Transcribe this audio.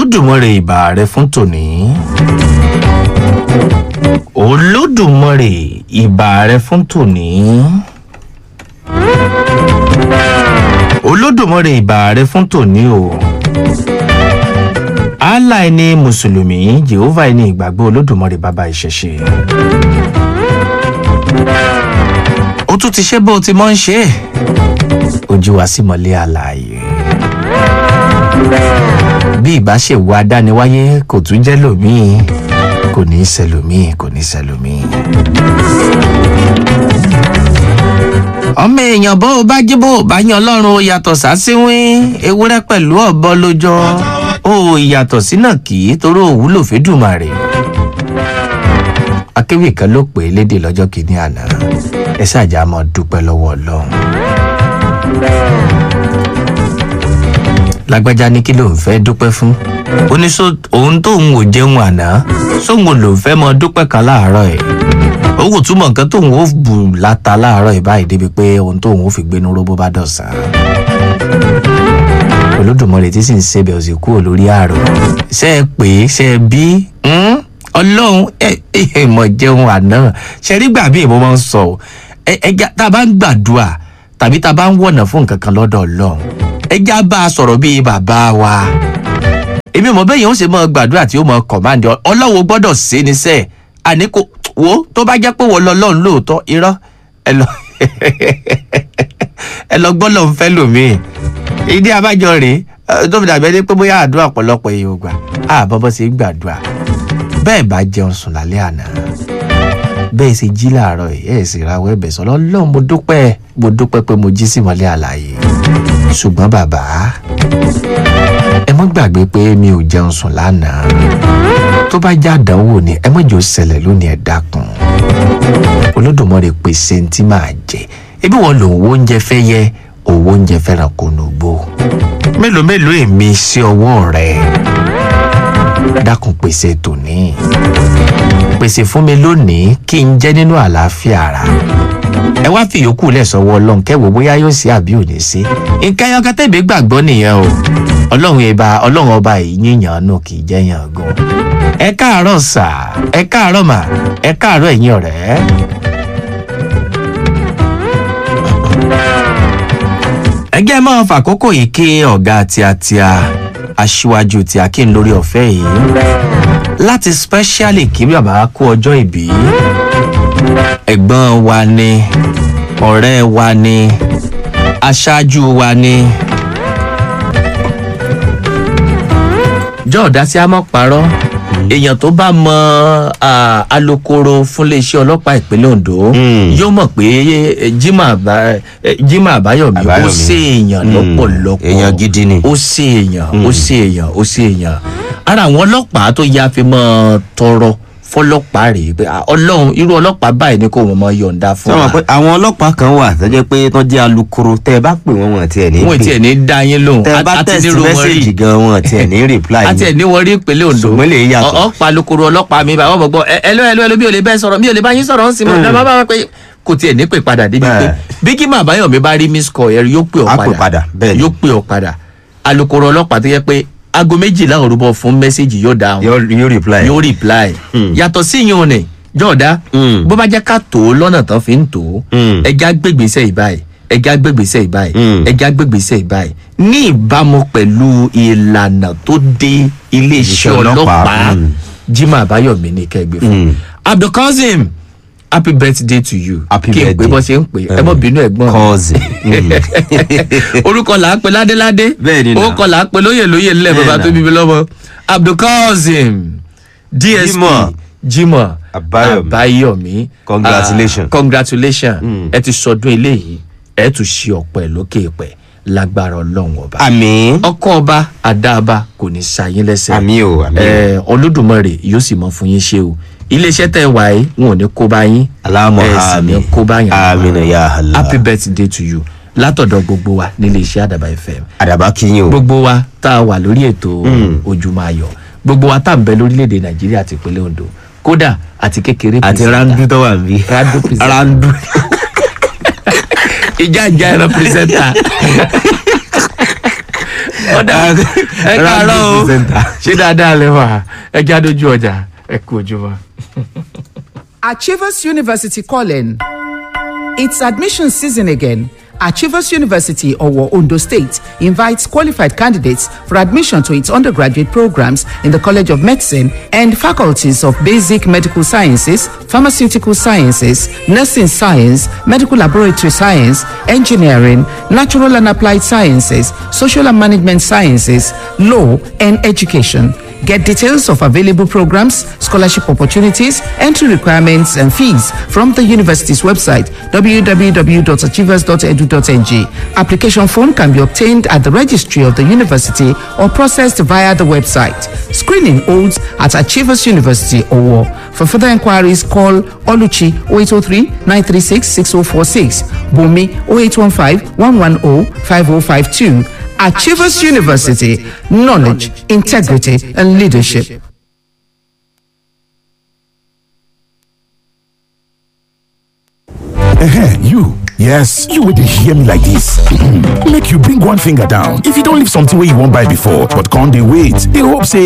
olódùmarè ìbà rẹ fún tòní olódùmarè ìbà rẹ fún tòní olódùmarè ìbà rẹ fún tòní o allah ẹni mùsùlùmí jehovah ẹni ìgbàgbọ́ olódùmarè bàbá ìṣẹ̀ṣe ó tún ti ṣe bó o ti mọ́ ń ṣe é ojú wa sí mọ́lẹ́ àlàyé bí ìbáṣẹ̀wò adániwáyé kò tún jẹ́ lòmíì kò ní í ṣẹlòmíì kò ní í ṣẹlòmíì. ọmọ èèyàn bó o bá jí bó o bá yan ọlọ́run ó yàtọ̀ sásíwín ewúrẹ́ pẹ̀lú ọ̀bọ lójọ́ ó ìyàtọ̀ sínà kì í torí òwúlò fẹ́dùmarè. akéwì kan ló pè é lédè lọ́jọ́ kìíní àná ẹ ṣáàjà máa dúpẹ́ lọ́wọ́ ọlọ́run. lágbájá ní kí ló ń fẹ́ dúpẹ́ fún ó ní sọ òun tóun ò jẹun àná sóun ló ń fẹ́ mọ dúpẹ́ kan láàárọ̀ ẹ̀ ó kò túmọ̀ nǹkan tóun ó bù láta láàárọ̀ ẹ̀ báyìí débi pé ohun tóun ó fi gbénu róbó bá dọ̀sán olódùmarè tí sì ń ṣe bẹ̀rù sí kúrò lórí àrò ṣe é pé ṣe é bí ọlọ́run ẹ ẹ mọ̀ jẹun àná ṣe rí gbà bí ìbọn máa ń sọ ẹ ẹ tá a bá ń gbàdúrà tàbí tá a bá ń wọ̀nà fún nǹkan kan lọ́dọ̀ ọlọ́run ẹja bá a sọ̀rọ̀ bíi bàbá wa èmi mọ̀ bẹ́ẹ̀ yẹn ó ṣe mọ́ gbàdúrà tí ó mọ kọ̀máǹdì ọlọ́wọ́ gbọ́dọ̀ ṣe ni sẹ́ẹ̀ àní kò wo tó bá jẹ́ pé wọ́n lọ lọ́run lóòótọ́ irọ́ ẹ lọ ẹ lọ gbọ́ lọ́n fẹ́ lòmíì ìdí abájọ rèé tó fi dàbí ẹni pé bóyá àdúrà ọ̀pọ̀lọpọ̀ èèyàn gbà á bọ́bọ́ ṣe ń gbàdúrà bẹ́ẹ̀ bá jẹun sùn lálẹ́ àná bẹ́ẹ̀ ṣe jí làárọ̀ ẹ̀ sì rawọ́ ẹ̀bẹ̀ sọ lọ́lọ́ mo dúpẹ́ mo dúpẹ́ pé mo jí sí mọ́lẹ́ àlàyé ṣùgbọ́n bàbá ẹ mọ́ gbàgbé pé mi ò jẹun sùn lánàá tó bá já àdánwò ni ẹ mọ́jọ́ ṣẹlẹ̀ lónìí ẹ dákun olódùmarè pèsè ní tí màá jẹ ebi wọn lòun wo oúnjẹ fẹ́ yẹ owó oúnjẹ fẹ́ràn kò nùgbò mélòó mélòó èmi sí ọwọ́ rẹ dákun pèsè tòní pèsè fún mi lónìí kí n jẹ́ nínú àlàáfíà ara ẹ wá fi yòókù lẹ̀ sọ́wọ́ ọlọ́run kẹ́wò bóyá yóò sí àbí ò ní sí nǹkan ẹyọ kẹtẹ́bí gbàgbọ́ nìyẹn o ọlọ́run ẹba ọlọ́run ọba yìí yíyan nù kì í jẹ́ yàn gan ẹ káàárọ̀ sà ẹ káàárọ̀ mà ẹ káàárọ̀ ẹ̀yin ọ̀rẹ́. ẹgẹ́ máa fàkókò yìí kí ọ̀gá tíatíá aṣíwájú tí a kí n lórí ọ̀fẹ́ yìí láti specially kí bàbá kú ọjọ́ ìbí ẹ̀gbọ́n wa ni ọ̀rẹ́ wa ni aṣáájú wa ni. jọ́ọ̀dá tí a mọ̀ parọ́ èèyàn tó bá mọ alukoro fúnléeṣẹ́ ọlọ́pàá ìpínlẹ̀ ondo yóò mọ̀ pé jimoh àbáyọ̀mí ó ṣe èèyàn lọ́pọ̀lọpọ̀ èèyàn gidi ni. ó ṣe èèyàn ó ṣe èèyàn ó ṣe èèyàn ara àwọn ọlọ́pàá tó yá fi mọ́ tọrọ fọlọ́pàá rèé pé ọlọ́run irú ọlọ́pàá báyìí ni kò wọ́n mọ yọ̀ǹda fún sọ pé àwọn ọlọ́pàá kan wà tó jẹ́ pé tó jẹ́ alukoro tẹ́ ẹ bá pè wọ́n wọn tiẹ̀ ní wọn tiẹ̀ ní dá yín lóhùn tẹ́ ẹ bá tẹ̀sí mẹ́sẹ̀gì gan wọn tiẹ̀ ní reply àti ẹ̀ ní wọ́n rí ìpínlẹ̀ ondo ṣùgbọ́n lè yàtọ̀. ọ̀pá alukoro ọlọ́pàá mi báwọn mọ̀ gbọ́ ẹ ló ẹ ló ẹ ló bí o lè bẹ́ẹ̀ sọ̀rọ̀ mi ò lè bá yín sọ̀rọ̀ ń sìn mọ́ ẹ bá bá pé kò tiẹ̀ ní pè padà débi pé bí kí màá báyọ̀ mi bá rí miss call ẹ yóò pè ọ́ Á pè padà, bẹ́ẹ̀ ni. yóò pè ọ́ padà alukoro ọlọ́pàá tó yẹ pé aago méjìlá òrùbọ fún mẹ́sẹ̀gì yóò dáhùn yóò yóò reply. yóò reply yàtọ̀ sí yín o ní jọ̀ọ́dá Mm. bó bá jẹ́ ká tó o lọ́nà tán fi ń tó o Mm. ẹja gbégbèsè ìbáyìí ẹja gbégbèsè ìbáyìí Mm. ẹja gbégbèsè ìbáyìí ní ìbámu pẹ̀lú ìlànà tó dé iléeṣẹ́ Iṣẹ́ ọlọ́pàá, ọlọ́pàá mm. jimoh abayomi ní kẹgbẹ́ fún Mm. abdulkazim happy birthday to you Happy kí n pè birthday. bọ́ ṣe ń pè ẹ mọ́ bínú ẹ̀gbọ́n mi cause. orúkọ là á pe ládéládé Bẹ́ẹ̀ ni náà. orúkọ là á pe lóyè lóyè ńlẹ̀ Bẹ́ẹ̀ bàbá náà. tó bíbí lọ́mọ abdulkazim dsp Jimoh. jimoh Abayomi. abayomi Congratulations. Ah, congratulations Mm. ẹ ti sọdún eléyìí ẹ tún ṣe ọ̀pẹ lókè pẹ̀ lágbára ọlọ́run ọba àmì ọkọ ọba àdáàbá kò ní ṣàyín lẹ́sẹ̀ àmì o àmì o ẹ olódùmarè yóò sì mọ fún yín ṣe o iléeṣẹ́ tẹ̀ wá yìí wọn ò ní kó bá yín aláàmọ̀ ẹ sì ní àmì kó bá yín àmì nà yà hàlà happy birthday to you látọ̀dọ̀ gbogbo wa nílé iṣẹ́ àdàbà fm àdàbà kìyìn o gbogbo wa tá a wà lórí ètò ojúmọ́ ayọ̀ gbogbo wa tá à ń bẹ lórílẹ̀‐èdè nàìjíríà àti ìpínlẹ̀ ondo kódà àti kékeré àti pìrìsẹ́ńtà. randu tó wà bí Randu presenter. randu ìjà ìjà ẹran pìrìsẹ́ńtà ọ̀dà ẹ káàárọ̀ o Presenter. ṣé dáadáa lẹ wà ẹ já dojú ọjà ẹ kú ojúmọ́. Achievers University calling. It's admission season again. Achievers University, Owo, Ondo State, invites qualified candidates for admission to its undergraduate programs in the College of Medicine and faculties of Basic Medical Sciences, Pharmaceutical Sciences, Nursing Science, Medical Laboratory Science, Engineering, Natural and Applied Sciences, Social and Management Sciences, Law, and Education. Get details of available programs, scholarship opportunities, entry requirements, and fees from the university's website www.achievers.edu.ng. Application form can be obtained at the registry of the university or processed via the website. Screening holds at Achievers University Owo. For further inquiries, call Oluchi 0803 936 6046, Bumi 0815 110 5052. Achievers University, knowledge, integrity, and leadership. Ehen, you. Yes, you will hear me like this. Make you bring one finger down. If you don't leave something where you won't buy before, but can't they wait? They hope say